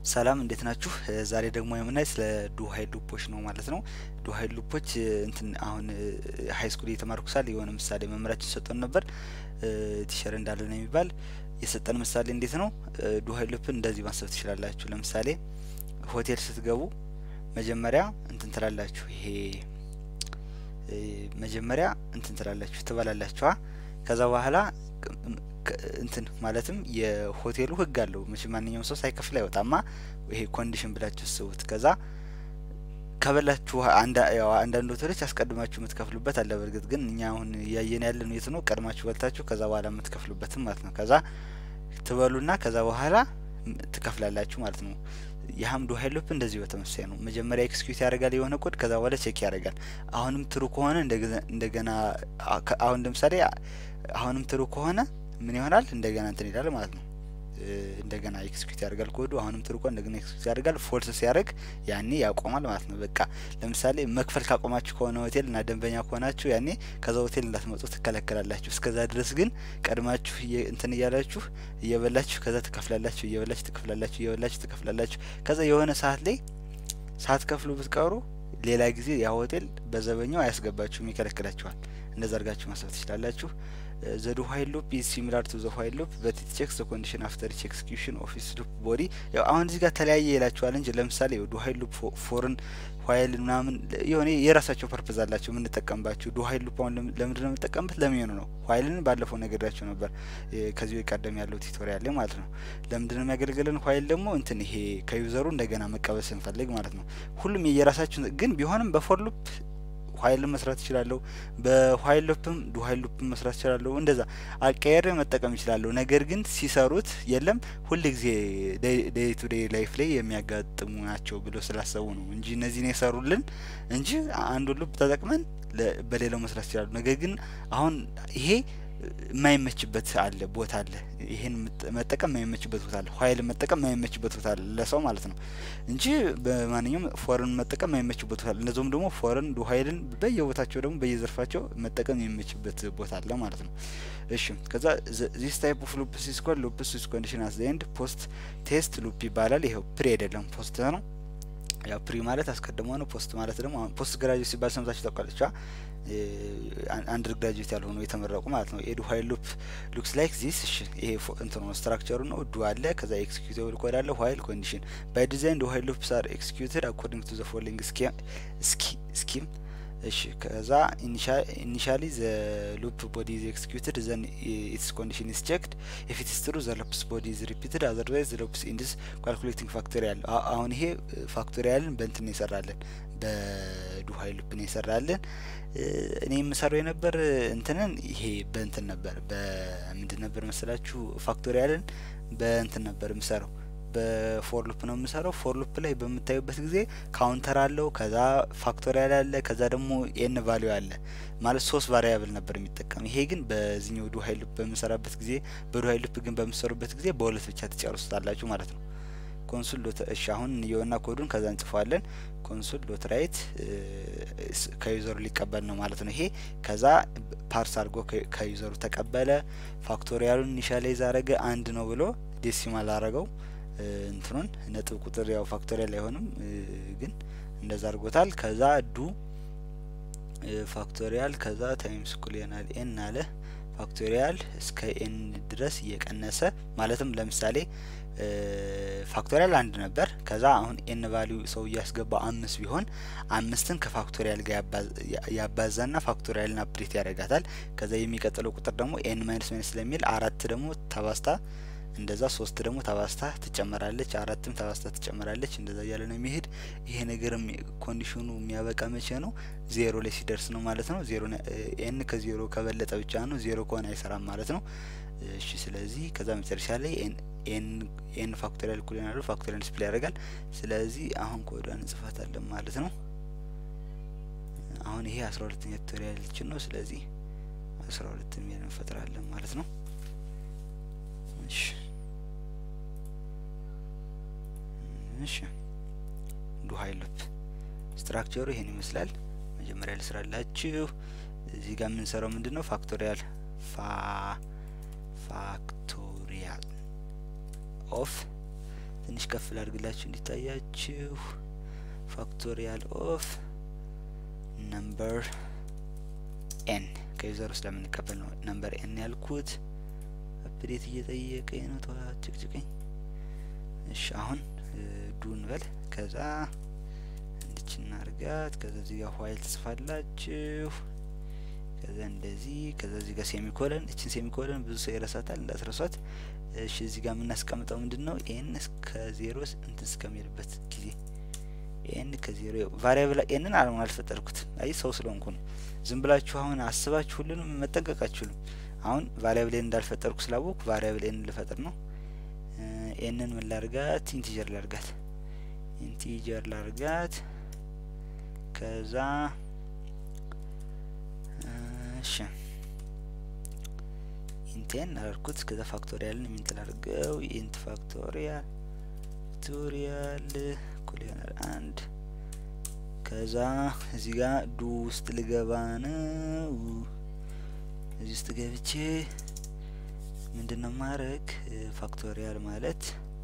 ሰላም እንዴት ናችሁ? ዛሬ ደግሞ የምናይ ስለ ዱ ሀይል ሉፖች ነው ማለት ነው። ዱ ሀይል ሉፖች እንትን አሁን ሀይ ስኩል እየተማርኩ ሳል የሆነ ምሳሌ መምህራችን ሰጠን ነበር። ቲሸር እንዳለ ነው የሚባል የሰጠን ምሳሌ እንዴት ነው? ዱ ሀይል ሉፕን እንደዚህ ማሰብ ትችላላችሁ። ለምሳሌ ሆቴል ስትገቡ መጀመሪያ እንትን ትላላችሁ። ይሄ መጀመሪያ እንትን ትላላችሁ ትበላላችኋ። ከዛ በኋላ እንትን ማለትም የሆቴሉ ህግ አለው። መቼም ማንኛውም ሰው ሳይከፍል አይወጣማ። ይሄ ኮንዲሽን ብላችሁ ስቡት። ከዛ ከበላችሁ አንዳንድ ሆቴሎች አስቀድማችሁ የምትከፍሉበት አለ። በእርግጥ ግን እኛ አሁን እያየን ያለን የት ነው? ቀድማችሁ በልታችሁ ከዛ በኋላ የምትከፍሉበትም ማለት ነው። ከዛ ትበሉና ከዛ በኋላ ትከፍላላችሁ ማለት ነው። የሀም ዱ ሀይል ሉፕ እንደዚህ በተመሳሳይ ነው። መጀመሪያ ኤክስኪዩት ያደርጋል የሆነ ኮድ፣ ከዛ በኋላ ቼክ ያደርጋል። አሁንም ትሩ ከሆነ እንደገና አሁን ለምሳሌ አሁንም ትሩ ከሆነ ምን ይሆናል? እንደገና እንትን ይላል ማለት ነው። እንደገና ኤክስኪዩት ያደርጋል ኮዱ። አሁንም ትሩ ከሆነ እንደገና ኤክስኪዩት ያደርጋል። ፎልስ ሲያደርግ ያኔ ያቆማል ማለት ነው። በቃ ለምሳሌ መክፈል ካቆማችሁ ከሆነ ሆቴል እና ደንበኛ ከሆናችሁ ያኔ ከዛ ሆቴል እንዳትመጡ ትከለከላላችሁ። እስከዛ ድረስ ግን ቀድማችሁ እንትን እያላችሁ እየበላችሁ ከዛ ትከፍላላችሁ፣ እየበላችሁ ትከፍላላችሁ፣ እየበላችሁ ትከፍላላችሁ። ከዛ የሆነ ሰዓት ላይ ሳትከፍሉ ብትቀሩ ሌላ ጊዜ ያ ሆቴል በዘበኛው አያስገባችሁም፣ ይከለክላችኋል። እንደዛ አድርጋችሁ ማሰብ ትችላላችሁ። ዘ ዱ ኋይል ሉፕ ኢዝ ሲሚላር ቱ ዘ ኋይል ሉፕ በት ኢት ቼክስ ዘ ኮንዲሽን አፍተር ኢች ኤክስኪዩሽን ኦፍ ኢትስ ሉፕ ቦዲ። ያው አሁን እዚህ ጋር ተለያየ ይላችኋል እንጂ ለምሳሌ ዱ ኋይል ሉፕ ፎርን ኋይል ምናምን የሆነ የራሳቸው ፐርፐዝ አላቸው የምንጠቀምባቸው። ዱ ኋይል ሉፕ አሁን ለምንድን ነው የምንጠቀምበት? ለሚሆኑ ነው። ኋይልን ባለፈው ነግሬያቸው ነበር ከዚህ ቀደም ያለው ቱቶሪያል ላይ ማለት ነው። ለምንድን ነው የሚያገለግለን? ኋይል ደግሞ እንትን ይሄ ከዩዘሩ እንደገና መቀበል ስንፈልግ ማለት ነው። ሁሉም የየራሳቸው ግን ቢሆንም በፎር ሉፕ ኋይልን መስራት ይችላለሁ። በኋይል ሉፕም ዱ ኋይል ሉፕም መስራት ይችላለሁ። እንደዛ አቀየር መጠቀም ይችላለሁ። ነገር ግን ሲሰሩት የለም ሁል ጊዜ ዴይ ቱ ዴይ ላይፍ ላይ የሚያጋጥሙ ናቸው ብሎ ስላሰቡ ነው እንጂ እነዚህን የሰሩልን እንጂ አንዱ ሉፕ ተጠቅመን በሌላው መስራት ይችላሉ። ነገር ግን አሁን ይሄ የማይመችበት አለ ቦታ አለ። ይሄን መጠቀም የማይመችበት ቦታ አለ። ኋይል መጠቀም የማይመችበት ቦታ አለ ለሰው ማለት ነው እንጂ በማንኛውም ፎርን መጠቀም የማይመችበት ቦታ አለ። እነዚሁም ደግሞ ፎርን ዱ ኋይልን በየቦታቸው ደግሞ በየዘርፋቸው መጠቀም የሚመችበት ቦታ አለ ማለት ነው። እሺ ከዛ ዚስ ታይፕ ኦፍ ሉፕስ ኢዝ ኮልድ ሉፕስ ዊዝ ኮንዲሽን አት ዘ ኤንድ ፖስት ቴስት ሉፕ ይባላል። ይኸው ፕሪ አይደለም ፖስት ነው። ያው ፕሪ ማለት አስቀድሞ ነው። ፖስት ማለት ደግሞ ፖስት ግራጁዌት ሲባል ሰምታችሁ ታውቃለች። አንደር ግራጁዌት ያልሆኑ የተመረቁ ማለት ነው። ኤዱ ኋይል ሉፕ ሉክስ ላይክ ዚስ። እሺ ይሄ እንትን ነው ስትራክቸሩ ነው። ዱ አለ፣ ከዛ ኤክስኪዩቲብል ኮድ አለ፣ ኋይል ኮንዲሽን ባይ ዲዛይን ዱ ኋይል ሉፕስ አር ኤክስኪዩትድ አኮርዲንግ ቱ ዘ ፎሎዊንግ ስኪም እሺ ከዛ ኢኒሻሊ ዘ ሉፕ ቦዲ ኢዝ ኤክስኪዩትድ ዘን ኢትስ ኮንዲሽን ኢዝ ቼክድ ኢፍ ኢትስ ትሩ ዘ ሉፕስ ቦዲ ኢዝ ሪፒትድ አዘርዋይዝ ዘ ሉፕስ ኢንድስ ካልኩሌቲንግ ፋክቶሪያል። አሁን ይሄ ፋክቶሪያልን በእንትን ነው ይሰራለን፣ በዱ ሀይል ሉፕ ነው ይሰራለን። እኔ የምሰራው የነበር እንትንን ይሄ በእንትን ነበር በምንድን ነበር መሰላችሁ ፋክቶሪያልን በእንትን ነበር የምሰራው በፎር ሉፕ ነው የምሰራው። ፎር ሉፕ ላይ በምታዩበት ጊዜ ካውንተር አለው፣ ከዛ ፋክቶሪያል አለ፣ ከዛ ደግሞ ኤን ቫሊዩ አለ ማለት ሶስት ቫሪያብል ነበር የሚጠቀም። ይሄ ግን በዚህኛው ዱ ሀይል ሉፕ በምሰራበት ጊዜ በዱ ሀይል ሉፕ ግን በምሰሩበት ጊዜ በሁለት ብቻ ትጨርሱታላችሁ ማለት ነው። ኮንሱል ዶት እሺ፣ አሁን የሆና ኮዱን ከዛ እንጽፈዋለን። ኮንሱል ዶት ራይት ከዩዘሩ ሊቀበል ነው ማለት ነው። ይሄ ከዛ ፓርስ አድርጎ ከዩዘሩ ተቀበለ። ፋክቶሪያሉን ኢኒሻላይዝ አረገ አንድ ነው ብሎ ዴሲማል አረገው እንትኑን ነጥብ ቁጥር ያው ፋክቶሪያል አይሆንም ግን እንደዛ አድርጎታል። ከዛ ዱ ፋክቶሪያል ከዛ ታይምስ እኩል ይሆናል ኤን አለ ፋክቶሪያል እስከ ኤን ድረስ እየቀነሰ ማለትም ለምሳሌ ፋክቶሪያል አንድ ነበር። ከዛ አሁን ኤን ቫሊዩ ሰው እያስገባ አምስት ቢሆን አምስትን ከፋክቶሪያል ጋር ያባዛና ፋክቶሪያልን አፕዴት ያደርጋታል። ከዛ የሚቀጥለው ቁጥር ደግሞ ኤን ማይነስ ማይነስ ስለሚል አራት ደግሞ ተባስታ እንደዛ ሶስት ደግሞ ተባስታ ትጨመራለች፣ አራትም ተባስታ ትጨመራለች። እንደዛ እያለ ነው የሚሄድ። ይሄ ነገርም ኮንዲሽኑ የሚያበቃ መቼ ነው? ዜሮ ላይ ሲደርስ ነው ማለት ነው። ዜሮ ኤን ከዜሮ ከበለጠ ብቻ ነው። ዜሮ ከሆነ አይሰራም ማለት ነው። እሺ ስለዚህ ከዛ መጨረሻ ላይ ኤን ፋክቶሪያል እኩል ይሆናሉ። ፋክቶሪያል ዲስፕሌይ ያደርጋል። ስለዚህ አሁን ኮዷን እንጽፋታለን ማለት ነው። አሁን ይሄ አስራ ሁለተኛ ቱቶሪያል ልችን ነው። ስለዚህ አስራ ሁለት የሚል እንፈጥራለን ማለት ነው። እሺ እሺ ዱ ሀይል ሉፕ ስትራክቸሩ ይሄን ይመስላል። መጀመሪያ ልስራላችሁ። እዚህ ጋር የምንሰራው ምንድን ነው? ፋክቶሪያል ፋ ፋክቶሪያል ኦፍ ትንሽ ከፍ ላድርግላችሁ እንዲታያችሁ ፋክቶሪያል ኦፍ ነምበር ኤን ከዩዘሩ ስለምንቀበል ነው ነምበር ኤን ያልኩት። አፕዴት እየጠየቀኝ ነው። ተዋ ጭቅጭቀኝ። እሺ አሁን ዱ እንበል። ከዛ እንድች እናርጋት። ከዛ እዚህ ጋር ዋይል ትጽፋላችሁ። ከዛ እንደዚህ ከዛ እዚህ ጋር ሴሚኮለን። እችን ሴሚኮለን ብዙ ሰው ይረሳታል፣ እንዳትረሷት። እሺ እዚህ ጋር የምናስቀምጠው ምንድን ነው? ኤን እስከ ዜሮ እንትን እስከሚልበት ጊዜ ኤን ከዜሮ ቫሪያብል ኤንን አለሙን አልፈጠርኩት። አይ ሰው ስለሆንኩ ነው። ዝም ብላችሁ አሁን አስባችሁ ሁሉንም መጠንቀቅ አችሉም። አሁን ቫሪያብል ኤን እንዳልፈጠርኩ ስላወቅኩ ቫሪያብል ኤን ልፈጥር ነው። ኤንን ምን ላርጋት? ኢንቲጀር ላርጋት። ኢንቲጀር ላርጋት። ከዛ እሺ ኢንቴን አላልኩት። ከዛ ፋክቶሪያልን ኢንት ላርገው። ኢንት ፋክቶሪያል ፋክቶሪያል እኩል ይሆናል አንድ ከዛ እዚህ ጋር ዱ ውስጥ ልገባ ነው። እዚህ ውስጥ ገብቼ ምንድን ነው ማድረግ ፋክቶሪያል ማለት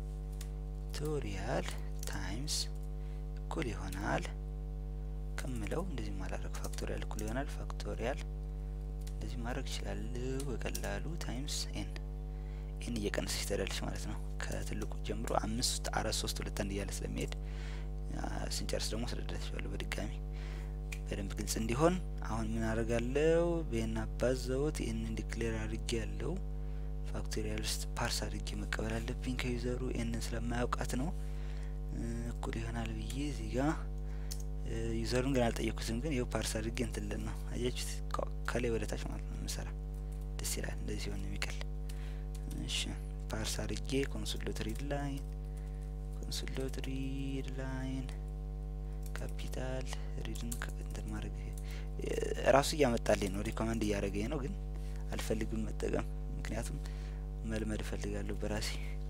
ቶሪያል ታይምስ እኩል ይሆናል ከምለው እንደዚህ ማላረግ ፋክቶሪያል እኩል ይሆናል ፋክቶሪያል እንደዚህ ማድረግ ይችላለሁ በቀላሉ ታይምስ ኤን ኤን እየቀነሰች ትሄዳለች ማለት ነው። ከትልቁ ጀምሮ አምስት አራት ሶስት ሁለት አንድ እያለ ስለሚሄድ ስንጨርስ ደግሞ ስለደረስሻለሁ በድጋሚ በደንብ ግልጽ እንዲሆን አሁን ምን አደርጋለሁ? በኤን አባዛውት ኤንን ዲክሌር አድርጌ ያለው ፋክቶሪያል ውስጥ ፓርስ አድርጌ መቀበል አለብኝ ከዩዘሩ ኤንን ስለማያውቃት ነው። እኩል ይሆናል ብዬ እዚህ ጋ ዩዘሩን ግን አልጠየኩትም፣ ግን ይኸው ፓርስ አድርጌ እንትልን ነው አያችሁት? ከላይ ወደ ታች ማለት ነው የምሰራ ደስ ይላል። እንደዚህ ሲሆን የሚቀል እሺ ፓርስ አድርጌ ኮንሶል ሪድ ላይን ኮንሶል ሪድ ላይን ካፒታል ሪድን እንትን ማድረግ ራሱ እያመጣልኝ ነው፣ ሪኮመንድ እያደረገኝ ነው። ግን አልፈልግም መጠቀም፣ ምክንያቱም መልመድ እፈልጋለሁ በራሴ።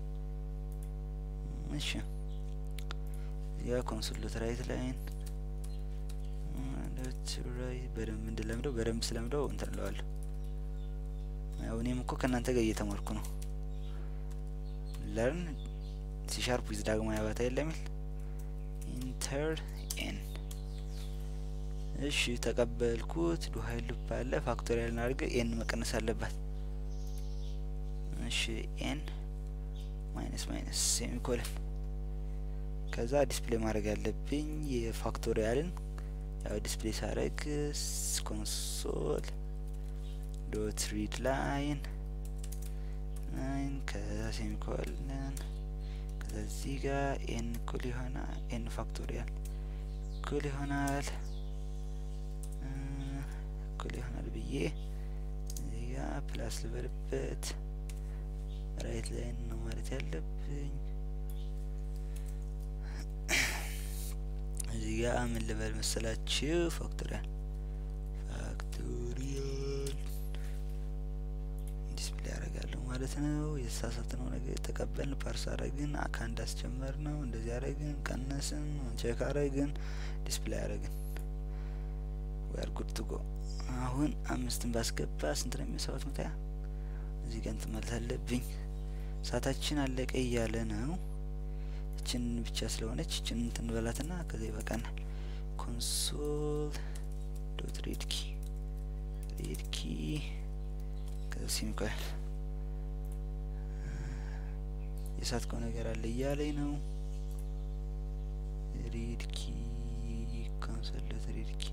እሺ ያ ኮንሶል ራይት ላይን በደንብ እንድለምደው በደንብ ስለምደው እንትን እለዋለሁ። ያው እኔም እኮ ከእናንተ ጋር እየተማርኩ ነው። ለርን ሲሻርፕ ዊዝ ዳግማዊ አባታ የለሚል ኢንተር ኤን እሺ ተቀበልኩት። ዱ ሀይል ሉፕ አለ ፋክቶሪያል አድርገ ኤን መቀነስ አለባት። እሺ ኤን ማይነስ ማይነስ ሴሚኮለን ከዛ ዲስፕሌይ ማድረግ ያለብኝ የፋክቶሪያልን ያው ዲስፕሌይ ሳረግ ኮንሶል ዶት ሪድ ላይን ላይን ከዛ ሴሚኮለን ከዛ እዚህ ጋር ኤን እኩል ይሆናል ኤን ፋክቶሪያል እኩል ይሆናል እኩል ይሆናል ብዬ እዚህ ጋር ፕላስ ልበልበት ራይት ላይን ነው ማለት ያለብኝ። እዚህ ጋር ምን ልበል መሰላችሁ? ፋክቶሪያል ፋክቶሪያል ዲስፕሌይ ያደርጋለሁ ማለት ነው። የተሳሳትነው ነገር የተቀበልን ፓርስ አረግን፣ ከአንድ አስጨመር ነው እንደዚህ አረግን፣ ቀነስን፣ ቼክ አረግን፣ ዲስፕሌይ አረግን። ዌር ጉድ ቱ ጎ። አሁን አምስትን ባስገባ ስንት ነው የሚሰባት መታያ እዚህ ጋር እንትን ማለት አለብኝ። ሰዓታችን አለቀ እያለ ነው። እችን ብቻ ስለሆነች እችን እንትን በላትና ከዛ ይበቃናል። ኮንሶል ዶት ሪድ ኪ ሪድ ኪ ከዛ ሲሚኮል የሳትከው ነገር አለ እያለኝ ነው። ሪድ ኪ ኮንሶል ዶት ሪድ ኪ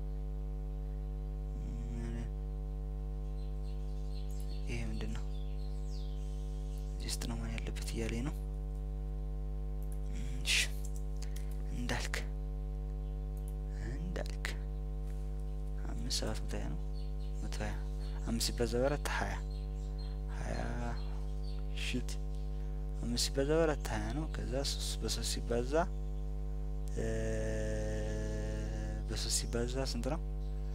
ይሄ ምንድን ነው? እዚህ ውስጥ ነው ማን ያለበት እያለኝ ነው። እሺ እንዳልክ እንዳልክ አምስት ሰባት መቶ ሀያ ነው መቶ ሀያ አምስት ሲባዛ በአራት ሀያ ሀያ ሽት አምስት ሲባዛ በአራት ሀያ ነው። ከዛ ሶስት በሶስት ሲባዛ በሶስት ሲባዛ ስንት ነው?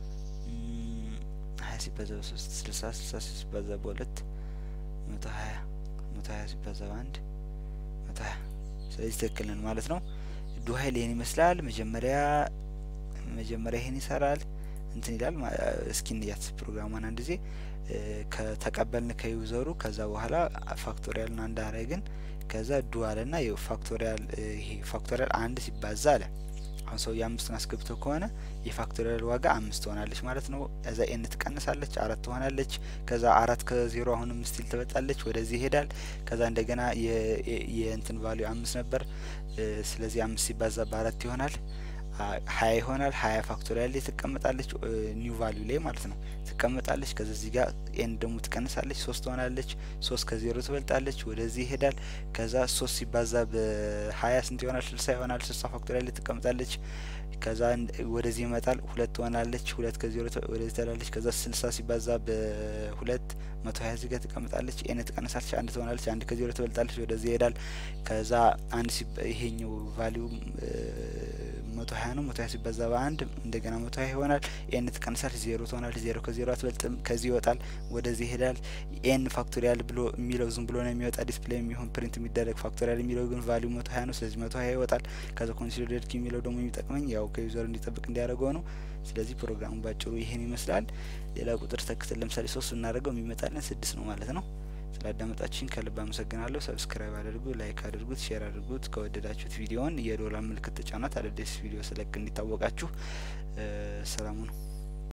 ሀያ ሲባዛ በሶስት ስልሳ ስልሳ ሲባዛ በሁለት መቶ ሀያ መቶ ሀያ ሲባዛ በአንድ መቶ ሀያ ስለዚህ ትክክል ነን ማለት ነው። ዱ ሀይል ይህን ይመስላል። መጀመሪያ መጀመሪያ ይህን ይሰራል እንትን ይላል። እስኪ እንያት ፕሮግራሟን አንድ ጊዜ ከተቀበልን ከዩዘሩ ከዛ በኋላ ፋክቶሪያልን አንድ አረግን ከዛ ዱ አለና ፋክቶሪያል ይሄ ፋክቶሪያል አንድ ሲባዛ አለ አሁን ሰው የአምስቱን አስገብቶ ከሆነ የፋክቶሪያል ዋጋ አምስት ትሆናለች ማለት ነው። ከዛ ኤን ትቀንሳለች አራት ትሆናለች። ከዛ አራት ከዜሮ አሁንም ስቲል ትበልጣለች፣ ወደዚህ ይሄዳል። ከዛ እንደገና የእንትን ቫሊዩ አምስት ነበር። ስለዚህ አምስት ሲባዛ በአራት ይሆናል ሀያ ይሆናል። ሀያ ፋክቶሪያል ላይ ትቀመጣለች፣ ኒው ቫሊዩ ላይ ማለት ነው ትቀመጣለች። ከዛ እዚህ ጋር ኤን ደግሞ ትቀንሳለች፣ ሶስት ትሆናለች። ሶስት ከዜሮ ትበልጣለች፣ ወደዚህ ይሄዳል። ከዛ ሶስት ሲባዛ በሀያ ስንት ይሆናል? ስልሳ ይሆናል። ስልሳ ፋክቶሪያል ላይ ትቀመጣለች። ከዛ ወደዚህ ይመጣል፣ ሁለት ትሆናለች። ሁለት ከዜሮ ወደዚህ ትሄዳለች። ከዛ ስልሳ ሲባዛ በሁለት መቶ ሀያ እዚህ ጋር ትቀምጣለች። ኤን ትቀንሳለች፣ አንድ ትሆናለች። አንድ ከዜሮ ትበልጣለች፣ ወደዚህ ይሄዳል። ከዛ አንድ ይሄኛው ቫሊዩ መቶ ሀያ ነው። መቶ ሀያ ሲባዛ በአንድ እንደገና መቶ ሀያ ይሆናል። ኤን ትቀንሳለች፣ ዜሮ ትሆናለች። ዜሮ ከዜሮ አትበልጥም። ከዚህ ይወጣል፣ ወደዚህ ይሄዳል። ኤን ፋክቶሪያል ብሎ የሚለው ዝም ብሎ ነው የሚወጣ ዲስፕሌይ የሚሆን ፕሪንት የሚደረግ ፋክቶሪያል የሚለው ግን ቫሊዩ መቶ ሀያ ነው። ስለዚህ መቶ ሀያ ይወጣል። ከዛ ኮንሲደርድ ኪ የሚለው ደግሞ የሚጠቅመኝ ያው ከዩዘር እንዲጠብቅ እንዲያደርገው ነው። ስለዚህ ፕሮግራሙ ባጭሩ ይሄን ይመስላል። ሌላ ቁጥር ተክተን ለምሳሌ ሶስት ብናደርገው የሚመጣልን ስድስት ነው ማለት ነው። ስላዳመጣችሁኝ ከልብ አመሰግናለሁ። ሰብስክራይብ አድርጉ፣ ላይክ አድርጉት፣ ሼር አድርጉት። ከወደዳችሁት ቪዲዮውን የዶላር ምልክት ተጫኗት። አዳዲስ ቪዲዮ ስለቅ እንዲታወቃችሁ። ሰላሙ ነው።